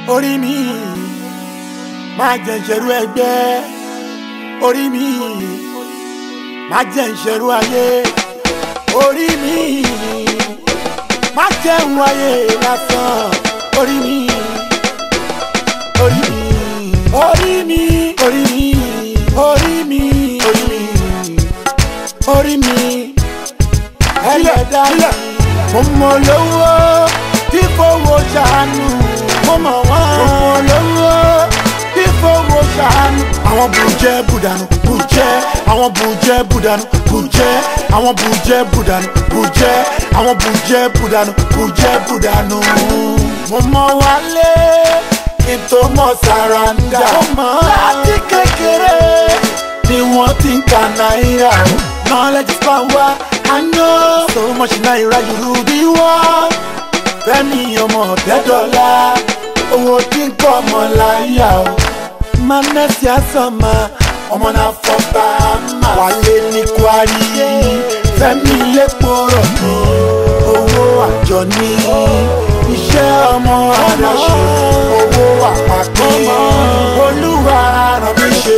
orí mi má jẹ́ ìṣerú ẹgbẹ́ orí mi má jẹ́ ìṣerú ayé orí mi má jẹ́ ń wáyé lásán orí mi orí mi orí mi orí mi orí mi orí mi orí mi ẹlẹ́dàá mi mo mọ lówó tí fowó ṣàánú mo mọ̀ wọ́n mo mọ lówó tí fowó ṣàánú. àwọn bùjẹ́ bùdànù bùjẹ́ àwọn bùjẹ́ bùdànù bùjẹ́ àwọn bùjẹ́ bùdànù bùjẹ́ àwọn bùjẹ́ bùdànù bùjẹ́ bùdànù. mo mọ wálé ètò mọ sàràǹdà láti kékeré ni wọ́n ti ń ka náírà o. knowledge is power I know so much náírà you rule the world. fẹ́mi ọmọ ọ̀tẹ́dọ́là owó tí ń kọ́ ọmọ láyà o. manẹ́sì àsọ̀mà ọmọ náà fọ́ba mà. wálé ní kwari fẹ́mi lẹ́pọ̀ rọ̀ ní owó àjọ ní iṣẹ́ ọmọ aláṣẹ owó àpapọ̀ olúwa ràn mí ṣe.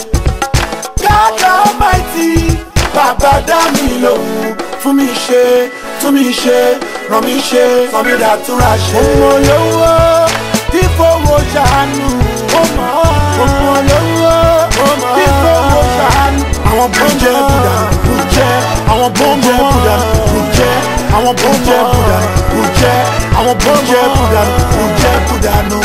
God Almighty bàbá dá mi lòun fún mi ṣe tún mi ṣe ràn mí ṣe sọ mi dàtúrà ṣe. ọmọ olówó tí fowó ṣàánú ọmọ olówó tí fowó ṣàánú. àwọn bùjẹ́ bùdà bùjẹ́ àwọn bùjẹ́ bùdà bùjẹ́ àwọn bùjẹ́ bùdà bùjẹ́ àwọn bùjẹ́ bùdà bùjẹ́ bùdà nù.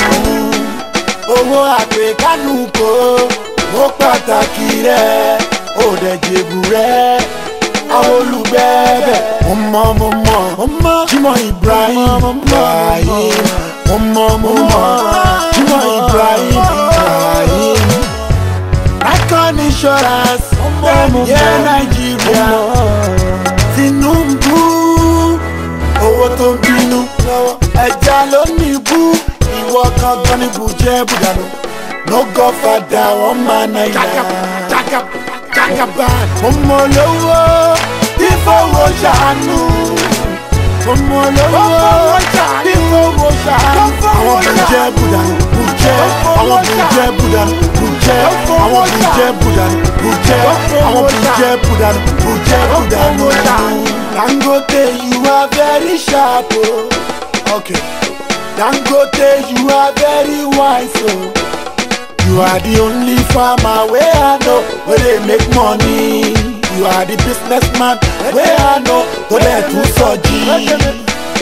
owó àpèkánú kò ó pàtàkì rẹ̀ ó dẹ̀ jèbù rẹ̀ àwọn olùgbẹ́bẹ̀. mo mọ mo mọ mo mọ Jimoh Ibrahim Ibrahim mo mọ mo mọ Jimoh Ibrahim Ibrahim. Icon insurance yẹ Nàìjíríà Tinubu owó tó ń bínú ẹja ló ní ibú ìwọ kankan ní bùjẹ́ bùdànù no godfather wọn máa náírà jagaba mo mọ lówó tí fowó ṣàánú mo mọ lówó tí fowó ṣàánú. àwọn bùjẹ́ bùdànù bùjẹ́ àwọn bùjẹ́ bùdànù bùjẹ́ àwọn bùjẹ́ bùdànù bùjẹ́ àwọn bùjẹ́ bùdànù bùjẹ́ bùdànù. Dangote you are very sharp o. Oh. Okay. Dangote you are very wise o. Oh. You are the only farmer where I know where they make money. You are the businessman where I know to let to soji.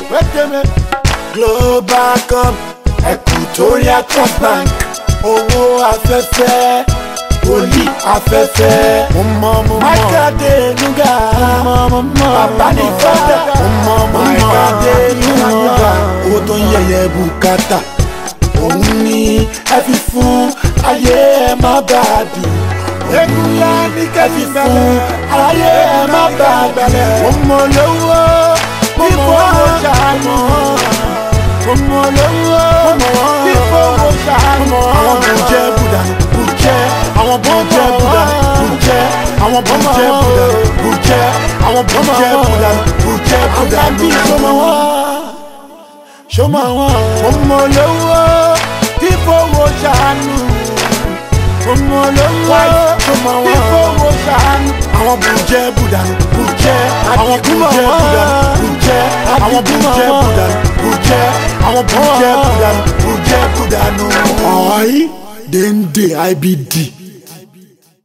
Global Cup, Equatorial Trust Bank, owó afẹ́fẹ́, olí afẹ́fẹ́. Mo mọ mo mọ. Mákàdé Nuga, bàbá ní fọ́dà. Mo mọ mo mọ. Mákàdé Nuga, owó tó ń yẹ̀yẹ́ bùkátà òun ni ẹ fi fún ayé ẹ má bà á dùn. Egunla ní kẹ́sì fún ayé ẹ má bà á gbẹ̀lẹ̀. Mo mọ lówó tí fowó ṣàánú. Mo mọ lówó tí fowó ṣàánú. Àwọn bùjẹ́ bùdànù bùjẹ́. Àwọn bùjẹ́ bùdànù bùjẹ́. Àwọn bùjẹ́ bùdànù bùjẹ́. Àwọn bùjẹ́ bùdànù bùjẹ́ bùdànù. Àbí sọmọ wọn. Sọmọ wọn. Mo mọ lówó tí fowó ṣàánú. Ọmọ olówó tí fowó ṣàánú. Àwọn bùjẹ́ bùdànù bùjẹ́. Àwọn bùjẹ́ bùdànù bùjẹ́. Àwọn bùjẹ́ bùdànù bùjẹ́. Àwọn bùjẹ́ bùdànù bùjẹ́ bùdànù. Ọ̀ọ́yí dèndé IBD.